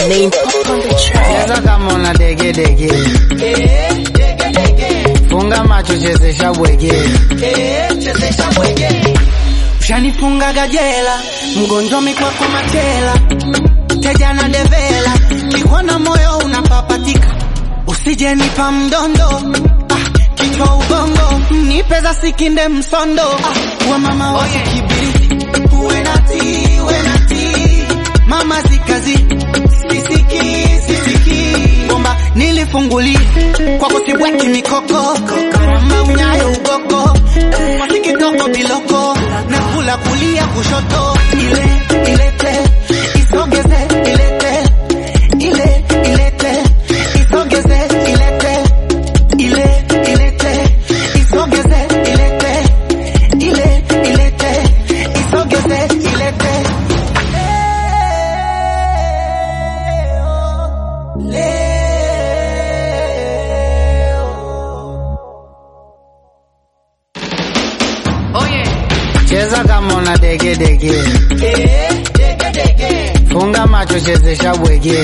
Main pop on the track. Cheza kama una dege dege. Funga macho chezesha bwege. Ushanifunga gajela, mgonjwa mikwako machela, teja na devela, kikwana moyo unapapatika, usije nipa mdondo ah, kichwa ubongo, nipe za sikinde msondo ah, wa mama wa kibiriti, uwe nati, uwe nati, mama zikazi, sisiki, sisiki, bomba nilifungulia kwako sibweki mikoko, karamba unyayo ugogo, masikitoko biloko, nakula kulia kushoto, ile ilete, isogeze, ilete, ile ilete, isogeze, ilete, ile ilete, isogeze, ilete, ile ilete, isogeze, ilete. Cheza kama una dege dege. Funga macho chezesha bwege.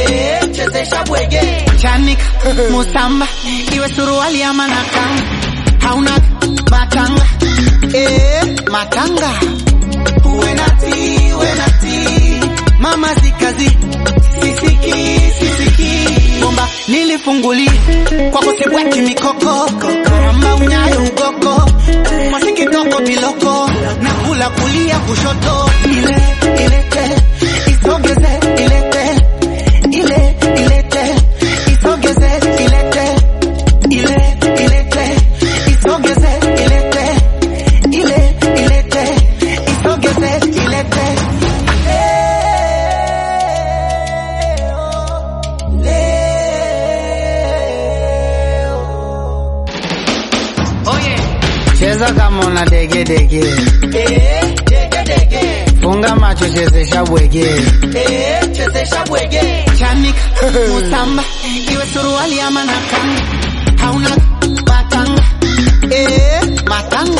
chanika musamba iwe suruali ama nakanga hauna matanga eh, matanga uwe nati uwe nati mama zikazi sisiki sisiki bomba nilifungulia kwako sibweki mikoko karamba unyayo ugoko masikitoko biloko nakula kulia kushoto ile ilete isogeze ilete ile ilete isogeze ilete ile ilete isogeze ilete ile ilete isogeze ilete Cheza kama una dege dege. Funga macho chezesha bwege. chanika musamba iwe suruali ama nakanga hauna matanga eh, matanga